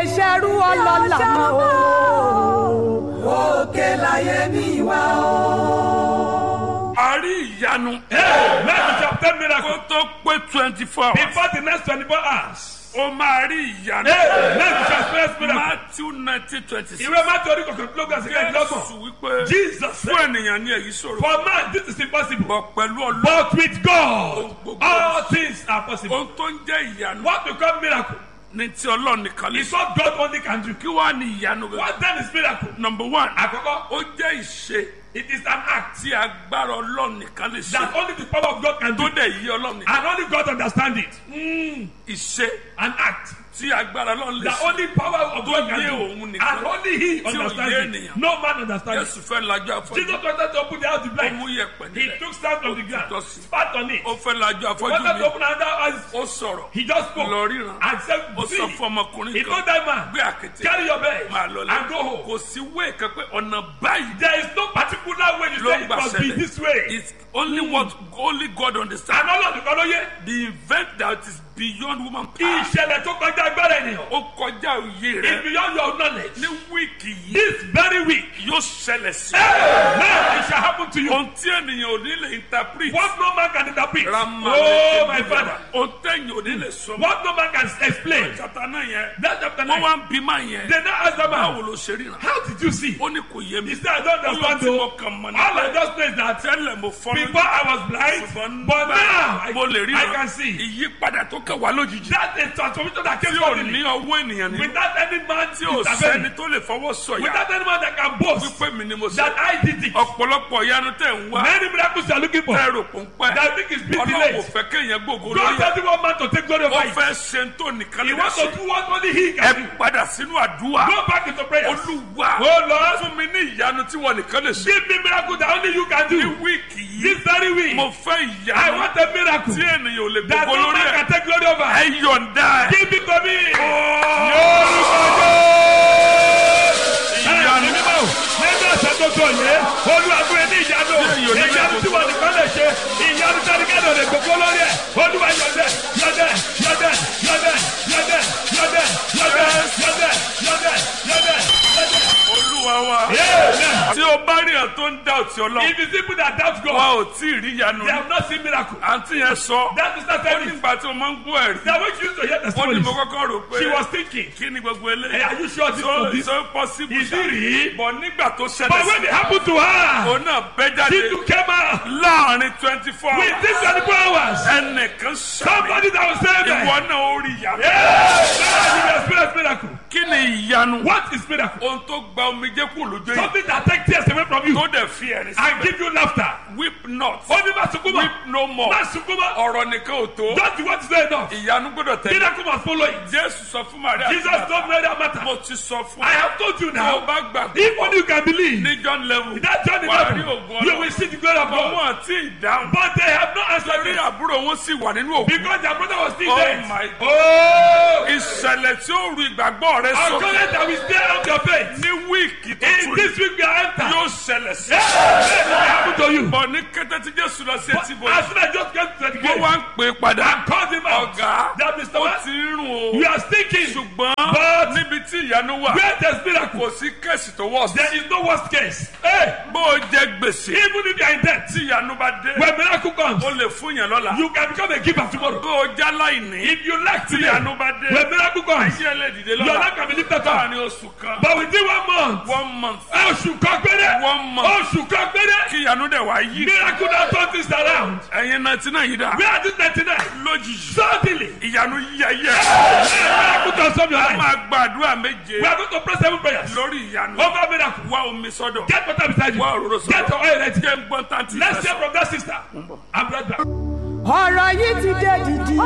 ṣerú ọlọ́lá mọ́ o. òkè láyé mi wá o. a rí ìyanu. Amen. You shall obtain kó miracle tó pé twenty four hours. before the next 24 hours. ó máa rí ìyanu. Amen. You shall experience miracle. Matthew nineteen twenty six. Ìwé Mátí orí kọ̀ọ̀kan lógún ẹsẹ̀ kẹ́kẹ́lọ́gbọ̀n. Jésù wípé Jesus fún said, ènìyàn ní èyí ṣòro. For man, this is impossible. bọ̀ pẹ̀lú ọlọ́run. But with God, all things are possible. ohun tó ń jẹ́ ìyanu. What become miracle ní ti ọlọ́run nìkan lè is sọ. what God only can do. kí wàá ní ìyanu rẹ̀. What then is miracle? number one. Àkọ́kọ́, ó jẹ́ ìṣe it is an act tí agbára ọlọ́run nìkan lè that ṣe. only the power of God can do. tó dẹ̀ yí ọlọ́run nìkan. And only God understand it. ìṣe An act tí agbára ọlọ́run lè that ṣe. only power of God yé can òun do. nìkan. And only He Tí ò yé understands it. ènìyàn. No man understands Jésù it. fẹ́ lajú afọ́jú. Jesus wanted to open the house to ó blind. mú yẹ̀pẹ̀ He nílẹ̀. took sand from the ground, Just- spat on it. ó fẹ́ lajú afọ́jú Wanted to mi. open another eyes. ó sọ̀rọ̀. He just spoke lọ ríran. and said, ó See, sọ fún ọmọkùnrin he kan. told that man, gbé àkété. carry your bed máa lọ and go lẹ. home. kò sí wéè kan pé ọ̀nà báyìí. There is no particular way you ló say ń it gbà must be ṣẹlẹ̀. this way. it's only what only God understand. And all of the color the event that is beyond woman power. ìṣẹ̀lẹ̀ tó kọjá agbára ènìyàn. ó kọjá òye It's rẹ. beyond your knowledge. ní wíìkì yìí This very week, yóò ṣẹlẹ̀ sí. now it shall happen to you. ohun tí ènìyàn ò ní lè interpret. What no man can interpret. Rama Oh, my father. ohun tẹ̀yìn ò ní lè sọ. What no man can explain. chapter náà yẹn. That chapter wọ́n 9. wá ń bí máa yẹn. They now ask the báwo man, ló ṣe ríran. How did you see? ó ní kò yé mi. He said, I don't ó lọ understand tí mo though. kàn mọ̀ All I nípa just know is that tẹ́lẹ̀ mo fọ́ before I was blind, but now I, mo lè rí I can see. ìyípadà tó kàn wá lójijì. That is transformation that came tí ò suddenly. ní ọwọ́ ènìyàn ní. Without any man tí ò sẹ́ni intervening. tó lè fọwọ́ sọ̀yà. Without any man that can boast wípé mi ni mo that sọ. I did it. ọ̀pọ̀lọpọ̀ ìyanu tẹ̀ ń wá. Many miracles you are looking for. tẹ́ rò pọ̀ ń pẹ́. That think is big ọlọ́run kò delays. fẹ́ kéèyàn gbogbo God lóye. doesn't want man to take glory ó over it. fẹ́ ṣe ń tó nìkan He lè wants to ṣe. do what only he ẹ can do. padà sínú àdúrà. Go back into prayer. olúwa Oh Lord, fún mi ní ìyanu tí wọn nìkan lè ṣe. give me miracle that only you can ní do. wíìkì yìí This very week, mo fẹ́ I ìyanu want a miracle tí ènìyàn ò lè that gbogbo no lórí man ẹ̀. can take glory over. ẹ yọ̀ǹda ẹ̀. Give it to me. ìyanu mímọ́ nínú ọ̀sẹ̀ tó tó yẹ olúwàgbé ní ìyanu Yóò ní ìyanu tí wọn nìkan lè ṣe ìyanu tí ẹnikẹ́ni ò lè gbogbo lórí ẹ̀ olúwa yọ̀dẹ̀ yọ̀dẹ̀ yọ̀dẹ̀ yọ̀dẹ̀ yọ̀dẹ̀ yọ̀dẹ̀ yọ̀dẹ̀ yọ̀dẹ̀ yọ̀dẹ̀ yọ̀dẹ̀ yọ̀dẹ̀. olúwa wa. Amen. tí o bá rí ẹ̀ tó ń dá òtí ọlọ́run. If you people that doubt wa God, ò tí ì rí ìyanu they rí. have not seen miracle. àǹtí yẹn sọ. That is not ó telling nígbà tí o máa ń gbọ́ ẹ̀rí. that when she used to hear ó ní testimonies, mo kọ́kọ́ rò pé. she was thinking, kí ni gbogbo hey, eléyìí. are you sure this so is this? so possible. Is it real? bọ̀ nígbà tó But ṣẹlẹ̀ when it sí. happened to her, òun náà bẹ́ she jáde. too came out láàrin twenty four with hours. this 24 hours. ẹnìkan sàmì. Somebody that was saying ìwọ that. náà ó rí ìyanu. Yeah, now you experience miracle. kí ni ìyanu. What is miracle? ohun tó gba omijé kù lójú yìí. Something that takes tears away from you tó dẹ̀ fi ẹ̀rín and síbẹ̀. give you laughter. weep not. Only Masukuma. weep no more. Masukuma. ọ̀rọ̀ nìkan ò tó. Just what is not enough. ìyanu gbọ́dọ̀ tẹ̀lé. Miracle must follow it. jésù sọ fún maria. Jesus told me that matter. mo ti sọ fún I ẹ. have told you tó o now. bá gbàgbọ́. If only you can believe. ní john level. That journey wà á rí level, ògùn you ọlọ́run. will see the glory of ọmọ God. àti ìdáhùn. But they have not answered torí it àbúrò wọn sì wà nínú òkú. because their brother was still Oh dead. my God. Oh, ìṣẹ̀lẹ̀ tí ó ru ìgbàgbọ́ rẹ our sókè. covenant that we stay on your faith. ní wíìkì tó In tún this week we are entered. yóò ṣẹlẹ̀ sí. Yeah, let it happen to you. bọ̀ ní kété tí jésù lọ sí etí bọ̀. As soon as I just came to the wọ́n gate, wá ń pè é padà. I called him out. ọ̀gá That Mr. ó What? ti ń rùn o. We are stinking. ṣùgbọ́n But- níbi tí ìyanu wà Where there's miracle, kò sí kẹ́sì tó wọ̀ sí. there is no worst case. Hey, bó o jẹ gbèsè even if you are in debt, tí ìyanu bá dé when miracle comes, o lè fún yẹn lọ́la. you can become a giver tomorrow. bó o já láìní If you lack tí today, ìyanu bá dé when miracle comes, ayé ẹ lè dìde your lọ́la. life can be lifted up. láàrin oṣù kan But within one month, one month oṣù kan péré, one month oṣù kan péré, kí ìyanu dẹ̀ wá yí. miracle that turn things around. ẹ̀yin náà tí náà yí dà Where are these 99? lójijì Suddenly, ìyanu yí ayé. miracle transform your a life. máa gbàdúrà méje We are going to pray seven prayers lórí ìyanu. over miracle. wá omi sọ́dọ̀ Get water beside you. wá òróró Get your sọ́dọ̀ oil ready. jẹ́ ń gbọ́n tàǹtì Let's hear from that sister. I'm right back. ọ̀rọ̀ yìí ti dé dìdì.